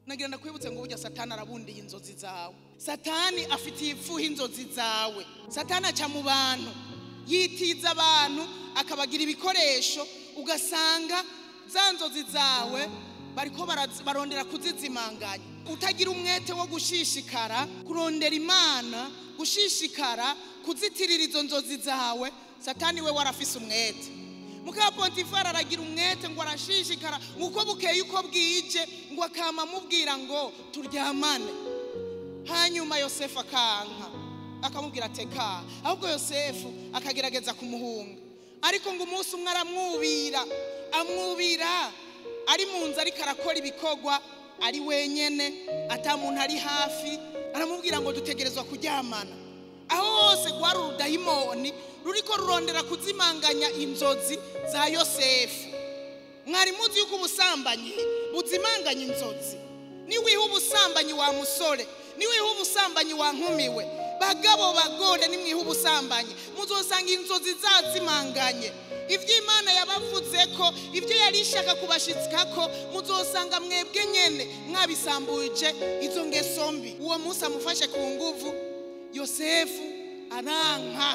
nagira ndakwibutse ngo burya satani arabundiye inzozi zawe satani afitiye ifuha inzozi zawe satani aca mu bantu yitiza abantu akabagira ibikoresho ugasanga za nzozi zawe bariko baraz- barondera kuzizimanganya utagira umwete wo gushishikara kurondera imana gushishikara kuzitirira izo nzozi zawe satani we warafise umwete mukaba pontifari aragira umwete ngo arashishikara ngo uko bukeye uko bwije ngo akama amubwira ngo turyamane hanyuma yosefu akanka akamubwira ateka ahubwo yosefu akagerageza kumuhunga ariko ngo umunsi umwe aramwubira amwubira ari mu nzu ariko arakora ibikorwa ari wenyene ata muntu ari hafi aramubwira ngo dutegerezwa kuryamana aho hose rwari urudayimoni ruriko rurondera kuzimanganya inzozi za yosefu mwari muzi yuko ubusambanyi buzimanganya inzozi niwiha ubusambanyi wa musore niwiha ubusambanyi wa nkumiwe bagabo bagore nimwiha ubusambanyi muzosanga inzozi zazimanganye ibyo imana yabavuze ko ibyo yari ishaka kubashitsikako muzosanga mwebwe nyene mwabisambuje izo ngeso mbi uwo munsi amufashe ku nguvu yosefu aranka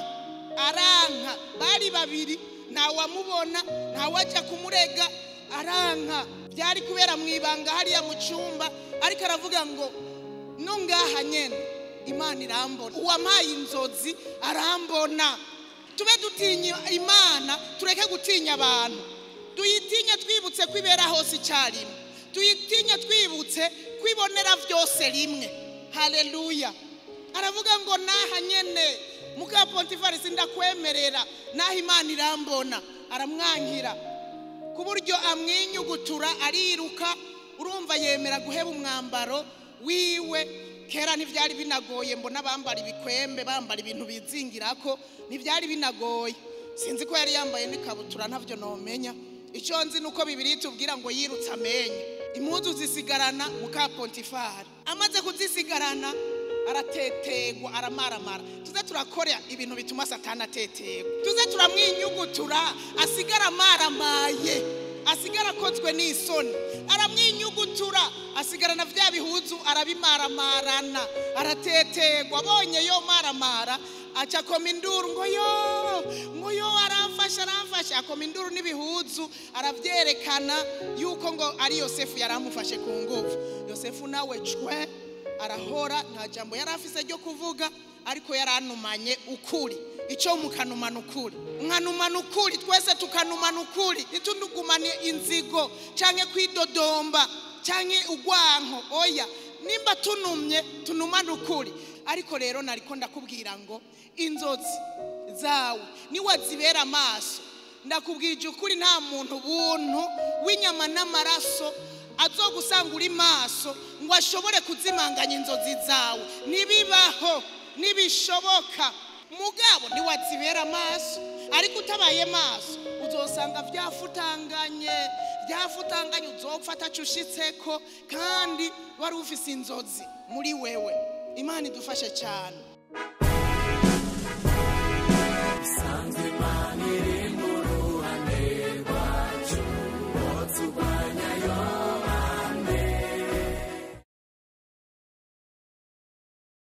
aranka bari babiri ntawamubona ntawajya kumurega aranka byari kubera mu ibanga hariya mu cyumba ariko aravuga ngo no ngaha nyene imana irambona uwampaye inzozi arambona tube dutinya imana tureke gutinya abantu tuyitinye twibutse ko ibera hose icyarimwe tuyitinye twibutse ko ibonera byose rimwe haleluya aravuga ngo naha nyene muka pontifari ndakwemerera naho imana irambona aramwankira ku buryo amwinyugutura ariruka urumva yemera guheba umwambaro wiwe kera ntibyari binagoye mbona bambara ibikwembe bambara ibintu bizingirako ntibyari binagoye sinzi ko yari yambaye n'ikabutura ntabyo nomenya icyo nzi ni uko bibiri tubwira ngo yirutse amenyo impuzu zisigarana muka pontifari amaze kuzisigarana aratetegwa aramaramara tuze turakora ibintu bituma satani atetegwa tuze turamwinyugutura asigara amaramaye asigara akozwe n'isoni aramwinyugutura asigarana bya bihuzu arabimaramarana aratetegwa abonye yo maramara aca akoma induru ngo yo ngo yo aramfasha aramfasha akoma induru n'ibihuzu arabyerekana yuko ngo ari yosefu yari amufashe ku ngufu yosefu nawe cwe arahora nta jambo yari afise ryo kuvuga ariko yari anumanye ukuri icyo mukanumana ukuri mwanumana ukuri twese tukanumana ukuri ntitundugumane inzigo cyangwa kwidodomba cyangwa urwanko oya nimba tunumye tunumane ukuri ariko rero nariko ndakubwira ngo inzozi zawe niwazibera amaso ndakubwije ukuri nta muntu buntu w'inyama n'amaraso azogusanga uri maso ngo ashobore kuzimanganya inzozi zawe nibibaho nibishoboka mugabo niwazibera amaso ariko utabaye maso uzosanga byafutanganye byafutanganye uzopfa atacushitseko kandi wari ufise inzozi muri wewe imana idufashe cyane